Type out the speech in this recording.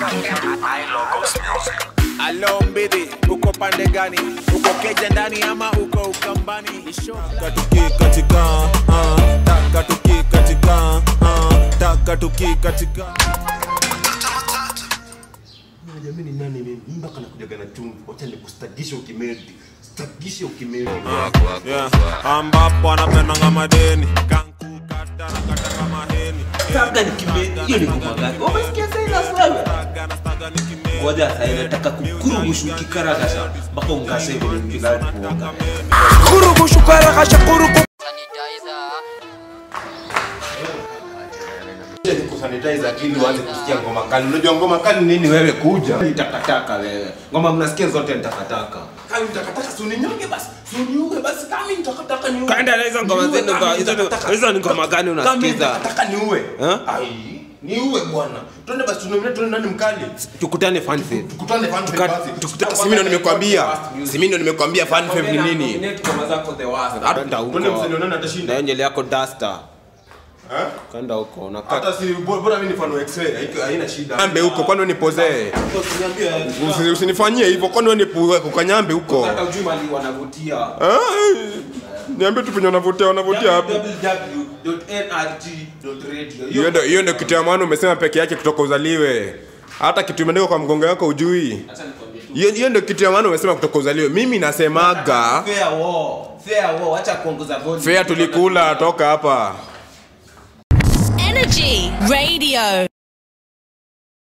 Alo mbidi, uko pande gani? Uko keja ndani ama uko ukambani? Katuki katika uh, taka tuki katika uh, taka tuki katika Jamani, nani mimi mpaka nakujaga na chumvi? Wacha nikustagishe ukimedi, stagishe ukimedi. yeah. ambapo anapendanga madeni kanku kata na kata kama heni Staga ni kimedi. Hiyo ni ngoma gani? Umesikia Silas wewe? Staga na staga ni kimedi. Ngoja sasa inataka kukurugusha ukikaragasha mpaka ungase vile mjinga kuoga. Wacha nikusanitize akili uanze kusikia ngoma kali. Unajua ngoma kali nini wewe kuja? Ni takataka wewe. Ngoma mnasikia zote ni takataka. Kama nitakataka si uninyonge basi. Si uniue basi kama nitakataka niue. Kaenda na hizo ngoma Niue, zenu kama kwa- hizo ni- nitakataka- hizo ni ngoma gani Kama unasikiza? nitakataka niue. Eh? Ai, niue bwana. Twende basi tunomine tuone nani mkali. Tukutane fan fest. Tukutane fan Tuka- basi. tukuta- Si mimi ndo nimekwambia. Si mimi ndo nimekwambia fan fave ni nini? Ngoma zako the worst. Hata Twende huko. msanii nani atashinda? Na nywele yako duster. Eh? Kanda huko unakaa. Hata si bora bora mimi ni fan wa X-ray, haiko- haina shida. Kanyambe huko kwani wewe nipozee? Usiniambie. Usi- Usinifanyie hivyo kwani wewe nipu kukanyambe huko? Hata ujui mali wanavutia. Ah, Niambie tu penye wanavutia wanavutia hapo. www.nrg.radio. Hiyo ndio hiyo ndio kitu ya maana umesema peke yake kutoka uzaliwe. Hata kitu imeandikwa kwa mgongo wako ujui. Acha nikwambie tu. Hiyo hiyo ndio kitu ya maana umesema kutoka uzaliwe. Mimi nasemaga Fair war. Fair war. Acha kuongoza volume. fea tulikula toka hapa. Energy Radio.